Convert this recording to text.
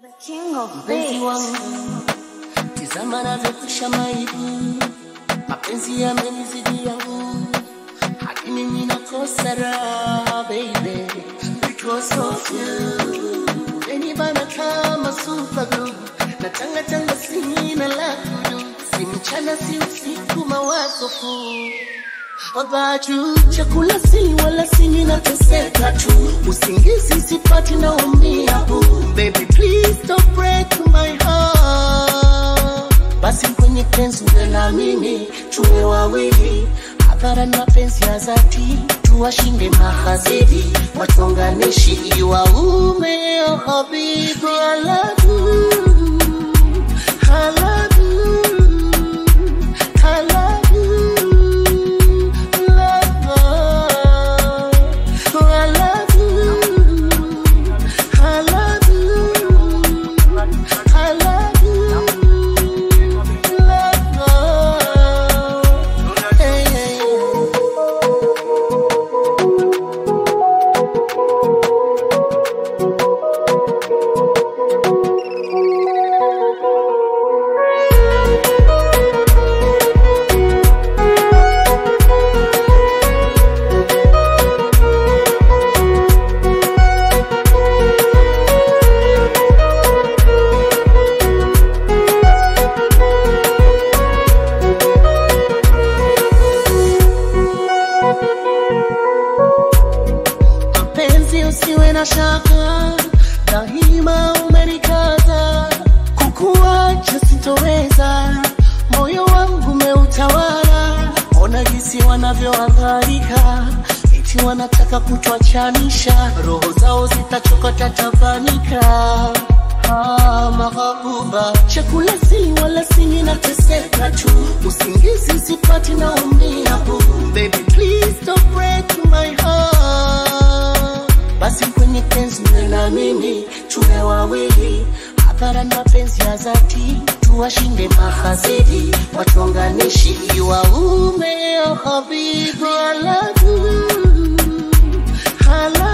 King of Mpenzi Beats. wangu, tizama navyokusha maibu, mapenzi yamenizidi yangu, hadi mimi nakosa raha baby, because of you. Umenibana kama super glue, na tanga tanga sina la kudu, si mchana si usiku mawazo fu about you. Chakula si wala sini nateseka tu, usingizi sipati naumia bu. Baby please don't break my heart. Basi kwenye penzi uwe na mimi, tuwe wawili hadhara na penzi ya dhati, tuwashinde mahasidi, watonganishi waume. Oh habibi, I love you, I love you, I love you. Mpenzi, usiwe na shaka, daima umenikaza, kukuacha sitoweza, moyo wangu umeutawala. Ona jinsi wanavyohangaika, eti wanataka kutuachanisha, roho zao zitachokota tabanika. Ah, mahabuba, chakula si wala sini nateseka tu, usingizi sipati naumia bu. Baby please don't break my heart. Basi kwenye penzi uwe na mimi, tuwe wawili hadhara na penzi ya dhati, tuwashinde mahasidi, watonganishi waume. Oh habibi, I love you, I love